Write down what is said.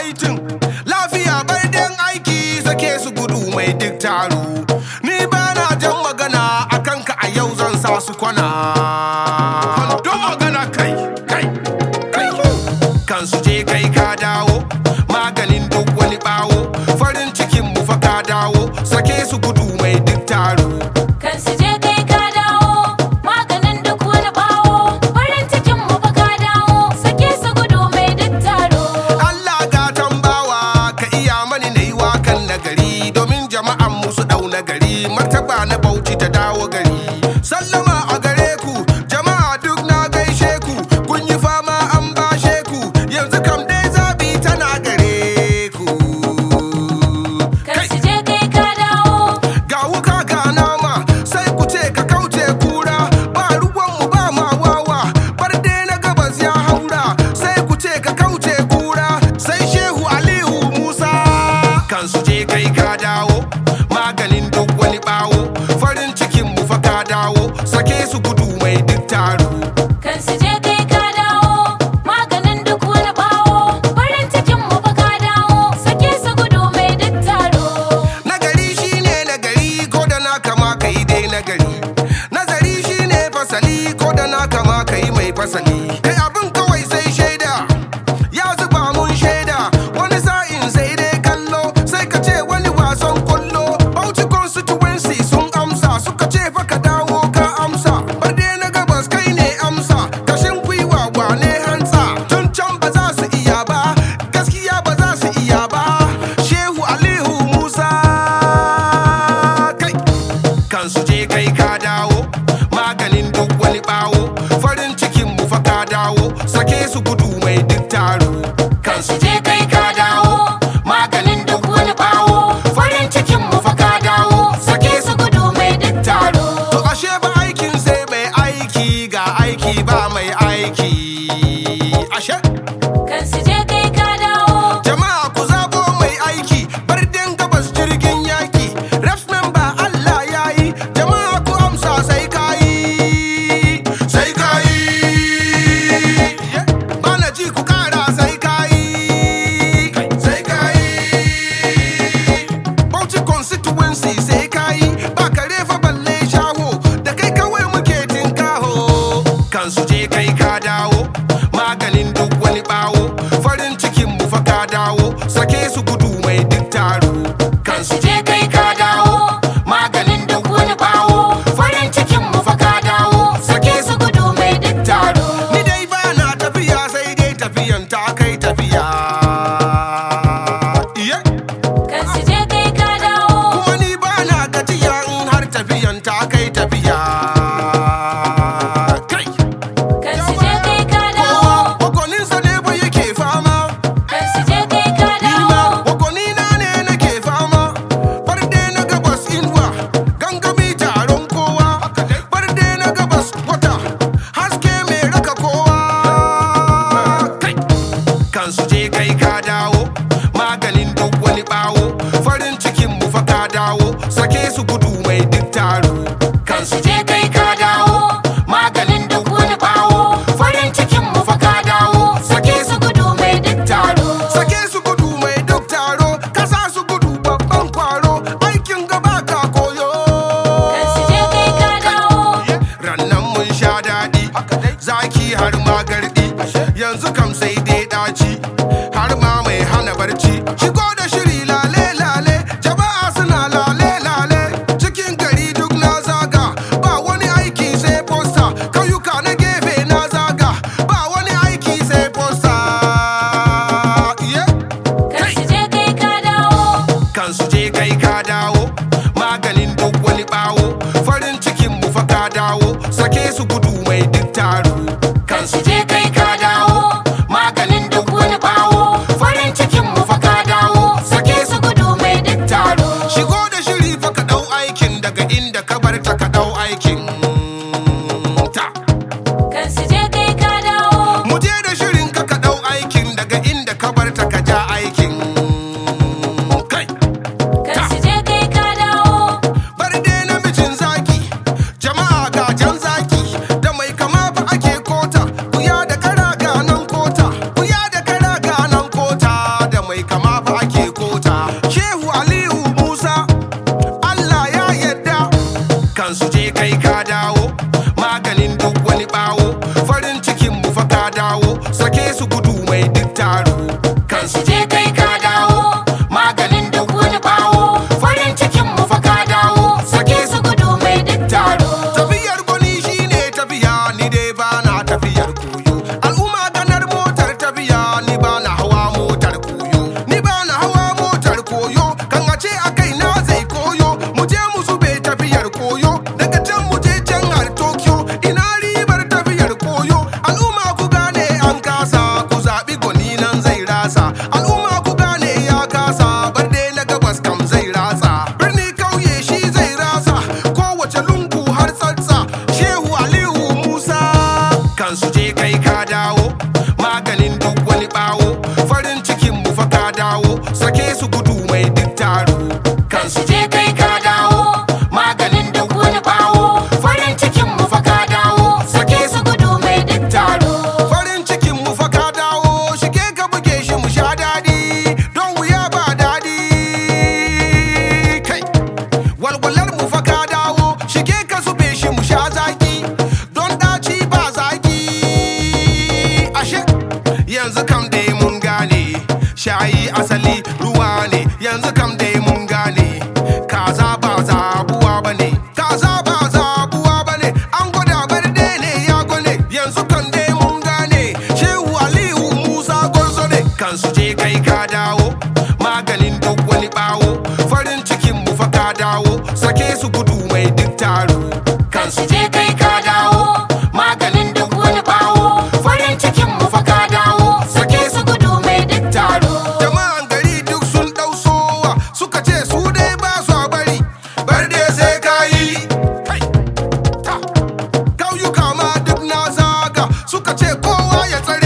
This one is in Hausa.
waitin lafiya barden aiki sake su gudu mai duk taro ni ba na jan magana a kanka a yau zan sa su kwana don magana kai kai kai kan su je kai ka dawo maganin duk wani bawo farin cikin mu fa ka dawo sake su gudu mai duk taro Kan su je kai ka dawo, maganin duk wani bawo. Farin cikin mu fa ka dawo, sake su gudu mai duk taro. Allah ga tambawa ka iya mani na yi wakan nagari domin jama'an musu dau nagari martaba na bauchi ta dawo gari sallama a gare ku jama'a duk na gaishe ku kun yi fama an bashe ku yanzu kam dai zabi tana gare ku Kan su je kai ka dawo, ga wuka ga nama sai ku ce ka kauce kura ba ruwanmu ba ma wawa bar dai na gabas ya haura sai ku ce ka kauce kura sai shehu aliyu musa kan su je kai ka dawo maganin duk wani bawo farin cikin mu fa ka dawo sake su gudu mai duk taro kan su je kai ka dawo, maganin duk wani bawo. Farin cikin mu fa ka dawo, sake su gudu mai duk taro. Nagari shine nagari ko da na kama kai dai nagari. Nazari shine fasali ko da na kama kai mai fasali. Kai abin kawai sai shaida, ya zuba mun shaida. Wani sa'in sai dai kallo, sai ka ce wani wasan kwallo. Bauchi constituency sun amsa, suka ce fa ka dawo ka amsa. Bar dai na gabas kai ne amsa, kashin gwiwa wane hantsa. Tun can ba za su iya ba, gaskiya ba za su iya ba. Shehu Aliyu Musa kai kan su je kai ka dawo maganin duk wani bawo farin cikin mu fa ka dawo sake su gudu mai duk taro kan su je kai ka dawo maganin duk wani bawo farin cikin mu fa ka dawo sake su gudu mai duk taro to ashe ba aikin sai mai aiki ga aiki ba mai aiki ashe Kan su je kai ka dawo, Jama'a ku zabo mai aiki bardin gabas jirgin yaki ref member Allah ya yi jama'a ku amsa sai kayi sai kayi bana ji ku kara sai kayi sai kayi Bauchi constituency sai kayi ba kare fa balle shaho da kai kawai muke tinkaho kan su je kai ka dawo maganin duk wani bawo farin cikin mu fa ka dawo sake su gudu mai duk taro kan su je kai ka dawo maganin duk wani bawo farin cikin mu fa ka dawo sake su gudu mai duk taro ni dai ba na tafiya sai dai tafiyan ta kai tafiya Iye. kan su je kai ka dawo. kuma ni ba na gajiya in har tafiyan ta kai tafiya kai Kan su je kai ka dawo, Wakoninsa ne ba yake fama kan su je kai ka Nima dawo. wakonina ne nake fama dawo maganin duk wani bawo farin cikin mu fa ka dawo sake su gudu mai duk taro kan su je kai ka dawo maganin duk wani bawo farin cikin mu fa ka dawo sake su gudu mai duk taro farin cikin mu fa ka dawo shige ka buge shi mu sha dadi don wuya ba dadi kai walwalar mu fa ka dawo shige ka zube shi mu sha zaki don daci ba zaki ashe yanzu kam dai mun gane shayi asali ruwa ne yanzu kam dai mun gane kaza ba zabuwa bane kaza ba zabuwa bane an gwada barde ne ya gwane yanzu kan dai mun gane shehu aliyu musa gwarzo ne kan su je kai ka dawo maganin duk wani bawo farin cikin mu fa ka dawo sake su gudu mai duk taro kan su je kai ka dawo maganin duk wani bawo farin cikin mu fa ka dawo sake su gudu mai duk taro jama'an gari duk sun dau sowa suka ce su dai ba su bari bar dai sai ka yi Kai, ta. kauyuka ma duk na zaga suka ce kowa ya tsare